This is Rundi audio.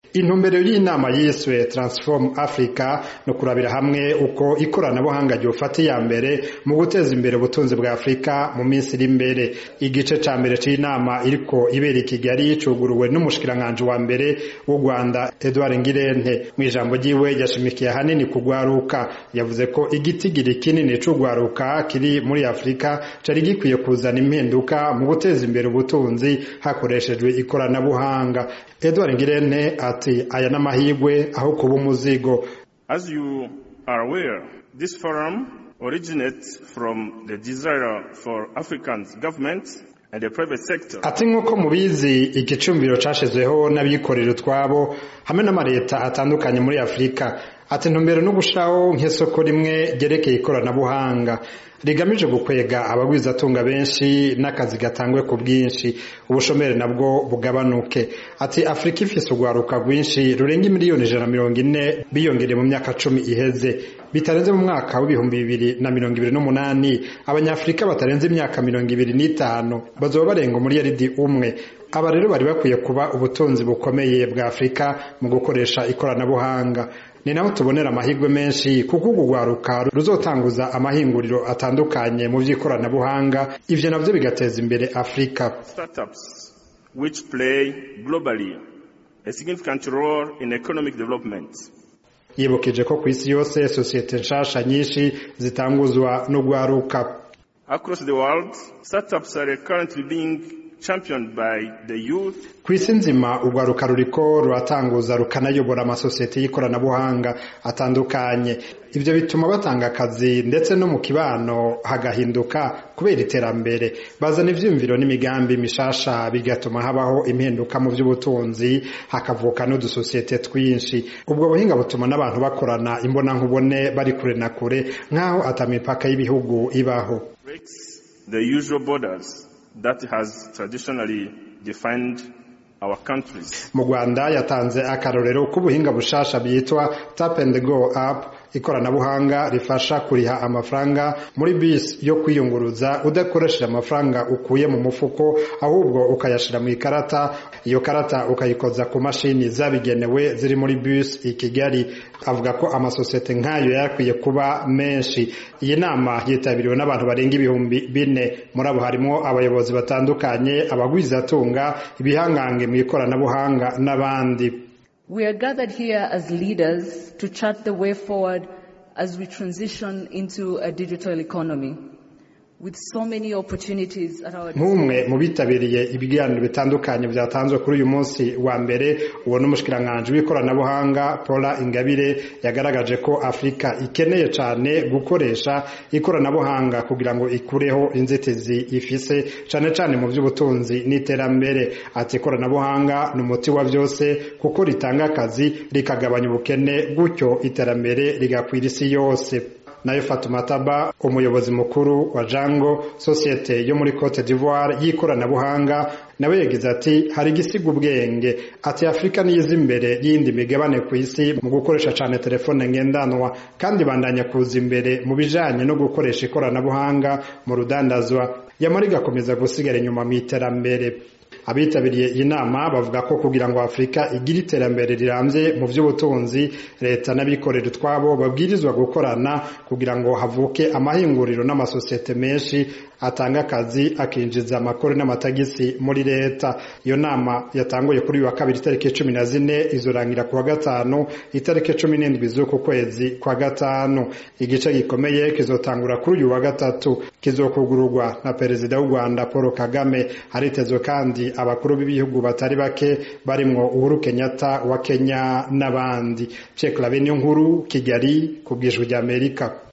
intumbero y'inama yiswe transform africa no kurabira hamwe uko ikoranabuhanga ryofata iya mbere mu guteza imbere ubutunzi bwa afurika mu minsi iri imbere igice ca mbere c'inama iriko ibera i kigali cuguruwe n'umushikiranganji wa mbere w'u rwanda edward ngirente mu ijambo ryiwe yashimikiye ahanini kugwaruka yavuze ko igitigiri kinini c'ugwaruka kiri muri afurika cari gikwiye kuzana impinduka mu guteza imbere ubutunzi hakoreshejwe ikoranabuhanga edward ngirente ati aya n'amahirwe aho kuba umuzigo As you are aware, this forum originates from the desire for African governments and the private sector ati nk'uko mubizi igicumbiro cashizweho n'abikorera utwabo hamwe n'amareta atandukanye muri afurika ati ntumbero no gushiraho nk'isoko rimwe ryerekeye ikoranabuhanga rigamije gukwega abagwizatunga benshi n'akazi gatangwe ku bwinshi ubushomeri nabwo bugabanuke ati afurika ifise urwaruka rwinshi rurenga miliyoni ijana na mirongo ine biyongereye mu myaka cumi iheze bitarenze mu mwaka w'ibihumbi bibiri na mirongo ibiri n'umunani abanyafurika batarenze imyaka mirongo ibiri n'itanu bazoba barenga umuriyaridi umwe aba rero bari bakwiye kuba ubutunzi bukomeye bwa afurika mu gukoresha ikoranabuhanga ni naho tubonera amahirwe menshi kuko urwo rwaruka ruzotanguza amahinguriro atandukanye mu by'ikoranabuhanga ivyo navyo bigateza imbere afurika startups which play globally a significant role in economic development. yibukije ko ku isi yose sosiyete nshasha nyinshi zitanguzwa n'urwaruka Across the world, startups are currently being championed by the youth ku isi nzima urwaruka ruriko ruratanguza rukanayobora amasosiyete y'ikoranabuhanga atandukanye ivyo bituma batanga akazi ndetse no mu kibano hagahinduka kubera iterambere bazana ivyiyumviro n'imigambi mishasha bigatuma habaho impinduka mu vy'ubutunzi hakavuka n'udusosiyete twinshi ubwo buhinga butuma n'abantu bakorana imbonankubone bari kure na kure nk'aho ata mipaka y'ibihugu ibaho breaks the usual borders that has traditionally defined our countries. mu rwanda yatanze akarorero k'ubuhinga bushasha bwitwa tap and go app ikoranabuhanga rifasha kuriha amafaranga muri bisi yo kwiyunguruza udakoresheje amafaranga ukuye mu mufuko ahubwo ukayashira mu ikarata iyo karata ukayikoza ku mashini zabigenewe ziri muri bisi i kigali avuga ko amasosiyete nk'ayo yakwiye kuba menshi iyi nama yitabiriwe n'abantu barenga ibihumbi bine muri abo harimo abayobozi batandukanye abagwizatunga ibihangange mu ikoranabuhanga n'abandi We are gathered here as leaders to chart the way forward as we transition into a digital economy. With so many opportunities at our nk'umwe mu bitabiriye ibiganiro bitandukanye byatanzwe kuri uyu munsi wa mbere uwo n'umushikiranganji w'ikoranabuhanga paula ingabire yagaragaje ko afurika ikeneye cyane gukoresha ikoranabuhanga kugira ngo ikureho inzitizi ifise cyane cyane mu by'ubutunzi n'iterambere ati ikoranabuhanga ni umuti wa byose kuko ritanga akazi rikagabanya ubukene gutyo iterambere rigakwira isi yose nayo Fatuma Taba umuyobozi mukuru wa Jango sosiyete yo muri Cote d'Ivoire y'ikoranabuhanga nawe yagize ati hari igisiga ubwenge ati Afurika niyiza imbere y'indi migabane ku isi mu gukoresha cyane telefone ngendanwa kandi bandanya kuza imbere mu bijanye no gukoresha ikoranabuhanga mu rudandazwa yamara igakomeza gusigara inyuma mu iterambere abitabiriye iyi nama bavuga ko kugira ngo afurika igire iterambere rirambye mu by'ubutunzi leta n'abikorera utwabo babwirizwa gukorana kugira ngo havuke amahinguriro n'amasosiyete menshi atanga akazi akinjiza amakuru n'amatagisi muri leta iyo nama yatanguye kuri uyu wa kabiri itariki cumi na zine izorangira ku wa gatanu itariki cumi n'indwi z'uku kwezi kwa gatanu igice gikomeye kizotangura kuri uyu wa gatatu kizokugururwa na perezida w'u rwanda paul kagame haritezwe kandi abakuru b'ibihugu batari bake barimwo uhuru kenyatta wa kenya n'abandi cekla bene nkuru kigali ku bwijwi ry'amerika